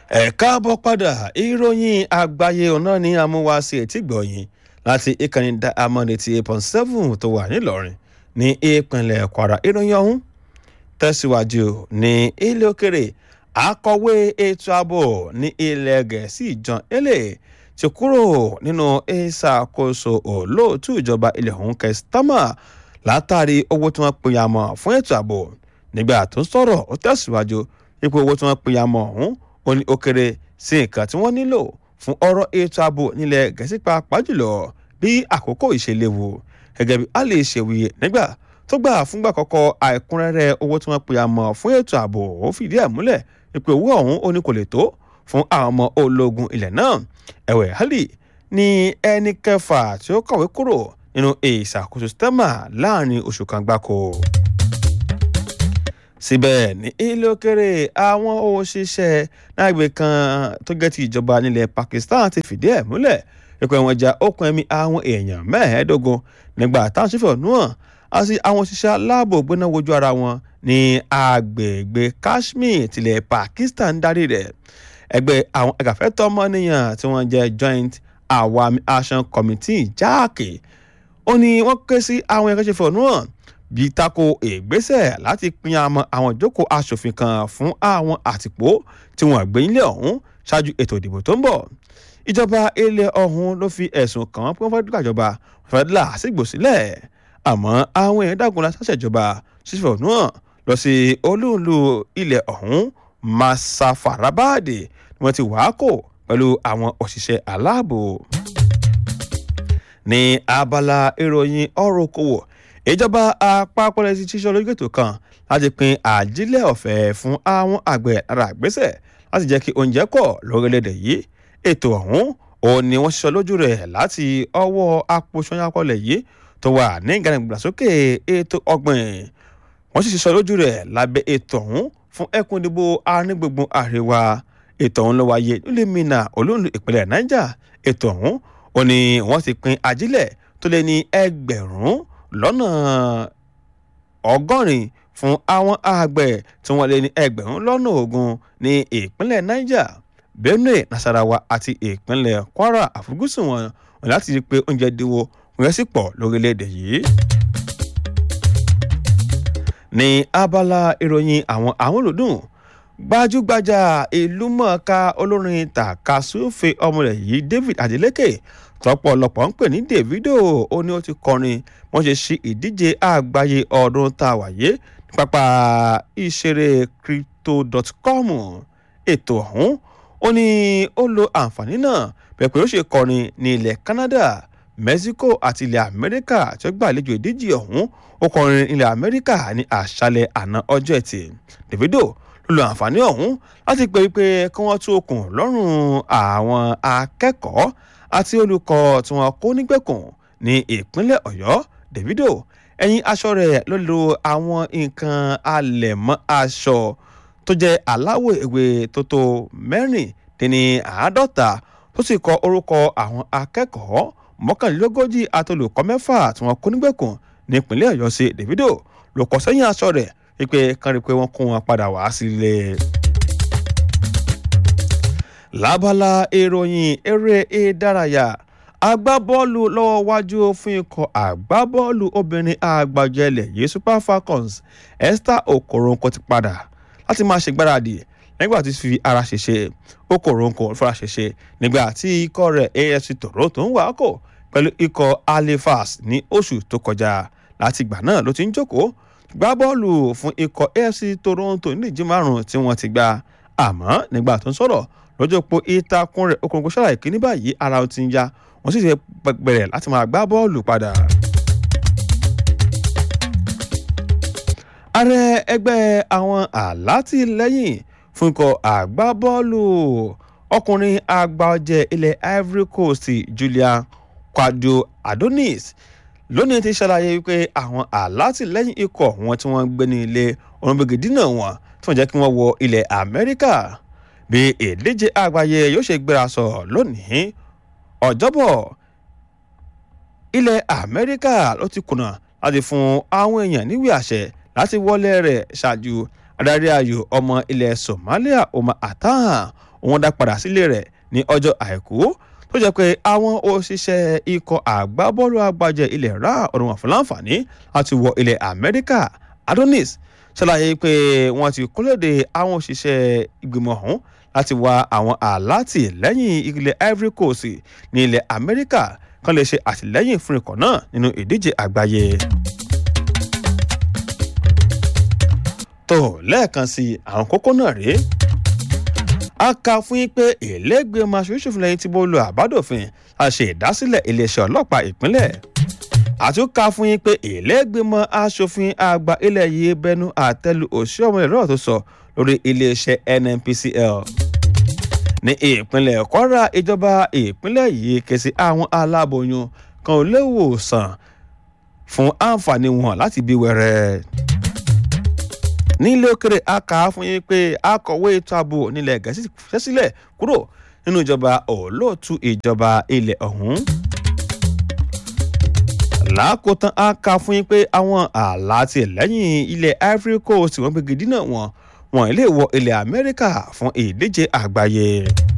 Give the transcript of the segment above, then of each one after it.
ẹ káàbọ̀ padà ìròyìn àgbáyé ọ̀nà ní amúwáṣe ètìgbọ̀yìn láti ìkànnì Diamond eighty eight point seven tó wà nílọrin ní ìpínlẹ̀ Kwara ìròyìn ọ̀hún tẹ̀síwájú ní ilé òkèrè akọ̀wé ètò ààbò ní ilẹ̀ gẹ̀ẹ́sì John Ele ti kúrò nínú ìṣàkóso olóòtú ìjọba ilẹ̀ ọ̀hún kẹsítámà látàrí owó tí wọ́n pè yàmọ̀ fún ètò ààbò nígbà tó ń sọ̀rọ̀ ó tẹ̀síwájú ipò owó tí wọ́n pè yàmọ̀ ọ̀hún ó ní ó kéré sí nǹkan tí wọ́n nílò fún ọ̀rọ̀ ètò ààbò nílẹ̀ gẹ̀ẹ́sì pàápàá jùlọ bí àkókò ìṣèléwu gẹ́gẹ́ bí a lè ṣèwìyẹ nígbà tó gbà fúngbà kọ́kọ́ àìkúnrẹ́rẹ́ owó tí wọ́n pè àmọ́ fún ètò ààbò ó fìdí ẹ̀ múlẹ̀ ipò owó ọ̀hún ó ní kò lè tó fún àwọn ọmọ ológun ilẹ̀ náà ẹ̀wẹ̀ hali ní ẹni kẹfà tí ó kọ̀wé kúrò nínú ìṣàkóso stema láàrin oṣù kan gbáko síbẹ̀ ní ilé òkèrè àwọn òṣìṣẹ́ lágbè kan tó jẹ́ ti ìjọba nílẹ̀ Pakistan ti fìdí ẹ̀ múlẹ̀ pípé wọn ja okùn ẹ̀mí àwọn èèyàn mẹ́ẹ̀ẹ́dógún nígbà táwọn ṣífẹ̀ náà àti àwọn òṣìṣẹ́ aláàbò gbéná wojú ara wọn ní agbègbè Kashmir tilẹ̀ Pakistan darí rẹ̀ ẹgbẹ́ àwọn ẹ̀gàfẹ́tọ̀ ọmọnìyàn tí wọ́n jẹ́ Joint Awami Action Committee jáàkì ó ní wọ́n ké sí àwọn ẹ̀kọ́ ṣífẹ̀ náà bí tako ìgbésẹ̀ láti pín àmọ́ àwọn ìjókòó aṣòfin kan fún àwọn àtìpó tí wọ́n gbé nílé ọ̀hún ṣáájú ètò ìdìbò tó ń bọ̀ ìjọba ilẹ̀ ọ̀hún ló fi ẹ̀sùn kàn wọ́n pé wọ́n fẹ́ dúkàjọba fẹ́ là sígbò sílẹ̀ àmọ́ àwọn èèyàn dàgùn la ṣàṣẹjọba ṣíṣe náà lọ sí olúùlú ilẹ̀ ọ̀hún Masafarabad ni wọ́n ti wàá kò pẹ̀lú àwọn òṣìṣẹ́ aláàbò ní abala ìròyìn ọ̀rọ̀ okòwò ìjọba àpapọ̀ lẹ́sìn ṣíṣọ́ lójú ètò kan láti pín àjílẹ̀ ọ̀fẹ́ fún àwọn àgbẹ̀ ara àgbésẹ̀ láti jẹ́ kí oúnjẹ pọ̀ lórílẹ̀‐èdè yìí ètò ọ̀hún òun ni wọ́n ṣiṣọ́ lójú rẹ̀ láti ọwọ́ apòṣọ́yàpọ̀lẹ̀ yìí tó wà ní ìgbàlódé ètò ọ̀gbìn wọ́n sì ṣiṣọ́ lójú rẹ̀ lábẹ́ ètò ọ̀hún fún ẹkùn ìdìbò arígbùngbùn àríwá ètò ọ̀hún ló wáyé nílùú Minna olóńdó ìpínlẹ̀ Niger ètò ọ̀hún òun ni wọ́n ti pín àjílẹ̀ tó lé ní ẹgbẹ̀rún lọ́nà ọgọ́rin fún àwọn àgbẹ̀ tí wọ́n lé ní ẹgbẹ̀rún lọ́nà ogún ní ìpínlẹ̀ Niger Benue Nasarawa àti ìpínlẹ̀ Kwara àfojúsùn wọn wọn láti rí i pé oúnjẹ dínwó wọn sì pọ̀ lórílẹ̀‐èdè yìí. ní abala ìròyìn àwọn àwọn olùdùn gbajúgbajà ìlúmọ̀ọ́ká olórin tàkasúfè ọmọ rẹ̀ yìí David Adeleke tọ́pọ̀lọpọ̀ ń pè ní Davido ó ní ó ti kọrin wọ́n ṣe ṣí ìdíje àgbáyé ọdún tá a wáyé ní pápá ìṣeré crypto.com ètò ọ̀hún ó ní ó lo àǹfààní náà bẹ́ẹ̀ pé ó ṣe kọrin ní ilẹ̀ Canada Mexico àti ilẹ̀ Amẹ́ríkà tí ó gbàlejò ìdíje ọ̀hún ó kọrin ilẹ̀ Amẹ́ríkà ní àṣálẹ̀ àná ọjọ́ ẹtì Davido ló lo àǹfààní ọ̀hún láti pè wípé kí wọ́n tú okùn lọ́rùn àwọn akẹ́kọ̀ọ́ àti olùkọ́ tí wọ́n kó nígbèkùn ní ìpínlẹ̀ Ọ̀yọ́ Davido ẹ̀yìn aṣọ rẹ̀ ló lo àwọn nǹkan alẹ̀mọ́ aṣọ tó jẹ́ aláwọ̀ ewé tó tó mẹ́rìndínní àádọ́ta tó sì kọ orúkọ àwọn akẹ́kọ̀ọ́ mọ́kànlélógójì àti olùkọ́ mẹ́fà tí wọ́n kó nígbèkùn nípínlẹ̀ Ọ̀yọ́ sí Davido ló kọ sẹ́yìn aṣọ rẹ̀ wípé kán rí i pé wọ́n kó wọn padà wá sílé. lábala ìròyìn eré ìdárayá agbábọ́ọ̀lù lọ́wọ́ wájú fún ikọ̀ agbábọ́ọ̀lù obìnrin àgbàjẹlẹ̀ yìí Super Falcons Esther Okoronkwo ti padà láti máa ṣègbáradì nígbà tí fi ara ṣèṣe Okoronkwo fara ṣèṣe nígbà tí ikọ̀ rẹ̀ AFC Toronto ń wákò pẹ̀lú ikọ̀ Halifax ní oṣù tó kọjá láti ìgbà náà ló ti ń jókòó gbá bọ́ọ̀lù fún ikọ̀ AFC Toronto nídìí márùn-ún tí wọ́n ti gbà àmọ́ nígbà tó ń sọ̀rọ̀ lọ́jọ́ pé ìtakùn rẹ̀ Okoronkwo ṣàlàyé kí ní báyìí ara ó ti ń ya wọ́n sì ti bẹ̀rẹ̀ láti máa gbá bọ́ọ̀lù padà. ààrẹ ẹgbẹ́ àwọn alátìlẹ́yìn fún ikọ̀ àgbábọ́ọ̀lù ọkùnrin àgbàọ̀jẹ̀ ilẹ̀ Ivory Coast Julian Quadio Adonis lónìí ti ṣàlàyé wípé àwọn alátìlẹ́yìn ikọ̀ wọn tí wọ́n gbé ní ilé orunbẹ̀gẹ̀dínà wọn tí wọ́n jẹ́ kí wọ́n wọ ilẹ̀ Amẹ́ríkà bí ìdíje àgbáyé yóò ṣe gbéra sọ lónìí ọjọ́bọ̀ ilẹ̀ Amẹ́ríkà ló ti kùnà láti fún àwọn èèyàn níwèé àṣẹ láti wọlé rẹ̀ ṣáájú adarí ayò ọmọ ilẹ̀ Somalia Omar Atta òun dá padà sílé rẹ̀ ní ọjọ́ àìkú tó jẹ́ pé àwọn òṣìṣẹ́ ikọ̀ àgbábọ́ọ̀lù àgbàjẹ́ ilẹ̀ ra ọ̀run wọn fún láǹfààní láti wọ ilẹ̀ amẹ́ríkà adonis ṣàlàyé pé wọ́n ti kólóde àwọn òṣìṣẹ́ ìgbìmọ̀ ọ̀hún láti wá àwọn àláàtì lẹ́yìn ilẹ̀ ivory coast ní ilẹ̀ amẹ́ríkà kan lè ṣe àtìlẹ́yìn fún ikọ̀ náà nínú ìdíje àgbáyé. tó lẹ́ẹ̀kan sí àwọn kókó náà rèé a kà fún yín pé ìlẹ́gbẹ̀mọ aṣòfin lẹ́yìn tí mo lo àbádòfin a ṣe ìdásílẹ̀ iléeṣẹ́ ọlọ́pàá ìpínlẹ̀ àti ó kà fún yín pé ìlẹ́gbẹ̀mọ aṣòfin àgbà ilẹ̀ yìí bẹnu àtẹ́lu òṣìṣẹ́ ẹ̀rọ tó sọ lórí iléeṣẹ́ nnpcl ní ìpínlẹ̀ kwara ìjọba ìpínlẹ̀ yìí ké sí àwọn aláboyún kan ò léwòsàn fún àǹfààní wọn láti bí wẹrẹ nílé òkèrè a kà á fún yín pé akọ̀wé ètò ààbò nílẹ̀ gẹ̀ẹ́sì fẹ́ sílẹ̀ kúrò nínú ìjọba olóòtú ìjọba ilẹ̀ ọ̀hún. lákòótán a kà fún yín pé àwọn àlàtì lẹ́yìn ilẹ̀ ivory coast wọ́n gbégi dínà wọn wọn lè wọ ilẹ̀ amẹ́ríkà fún ìdíje àgbáyé.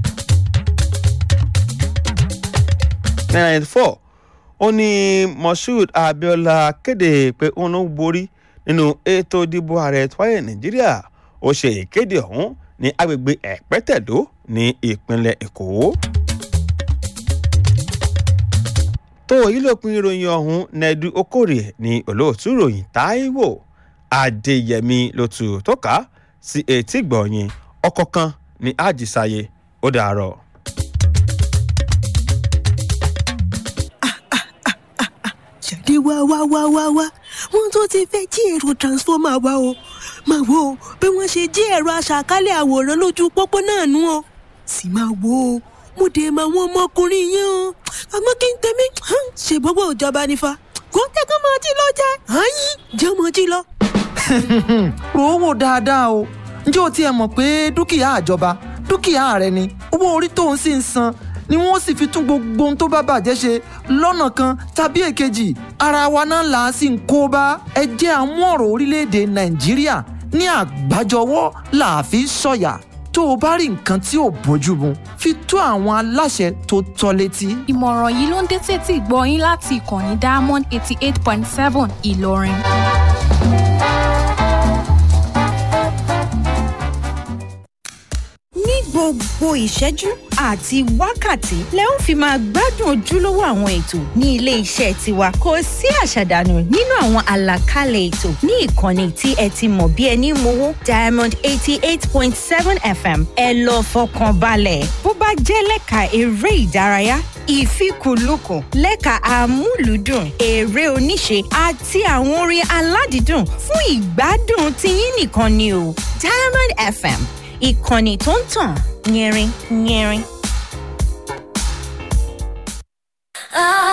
nine four ó ní moshood abiola kéde pé òun ló borí nínú ètò ìdìbò ààrẹ tọ́yẹ nàìjíríà ó ṣe ìkéde ọ̀hún ní agbègbè ẹ̀pẹ́tẹ̀dó ní ìpínlẹ̀ èkó. tó yìí lópin ìròyìn ọ̀hún nẹ́ẹ̀dú okòrè ní olóòtú ìròyìn táíwò adéyẹmí ló tù tó ká sí etí gbọ̀nyìn ọkọ̀ kan ní àjísáyé ó dàárọ̀. jáde wá wá wá wá wá wọn tó ti fẹ́ jí èrò transformer wa o máa wo bí wọ́n ṣe jí ẹ̀rọ aṣàkálẹ̀ àwòrán lójú pópó náà nú o sì máa wo o mo dé mọ àwọn ọmọkùnrin yẹn o àmọ́ kí n tẹ̀mí ṣe gbogbo ìjọba nífa kó tẹ́kọ̀ máa jí lọ jẹ́ àyín jẹ́ mọ́ jí lọ. rò ó wò dáadáa o ǹjẹ́ o tiẹ̀ mọ̀ pé dúkìá àjọba dúkìá rẹ ni owó orí tó ń sì ń san ni wọ́n sì fi tún gbogbo ohun tó bá bàjẹ́ ṣe lọ́nà kan tàbí èkejì ara wa náà là á sì ń kó bá ẹ jẹ́ àmú ọ̀rọ̀ orílẹ̀-èdè nàìjíríà ní àgbájọwọ́ là á fi sọ̀yà tó o bá rí nǹkan tí ò bójú mu fi tó àwọn aláṣẹ tó tọ́ létí. ìmọ̀ràn yìí ló ń dé tètè gbọ́ yín láti ìkànnì diamond eighty eight point seven ìlọrin. ní gbogbo ìṣẹ́jú àti wákàtí lẹ ó fi máa gbádùn ojúlówó àwọn ètò ní ilé iṣẹ́ tiwa kò sí àṣàdànù nínú àwọn àlàkalẹ̀ ètò ní ìkànnì tí ẹ ti mọ̀ bí ẹni mowó diamond eighty eight point seven fm ẹ lọ fọkàn balẹ̀ bó bá jẹ́ lẹ́ka eré ìdárayá ìfikùnlukùn lẹ́ka amúlùúdùn eré oníṣe àti àwọn orin aládìídùn fún ìgbádùn tiyín nìkan ni o diamond fm ìkànnì tó ń tàn yẹrin yẹrin. Ah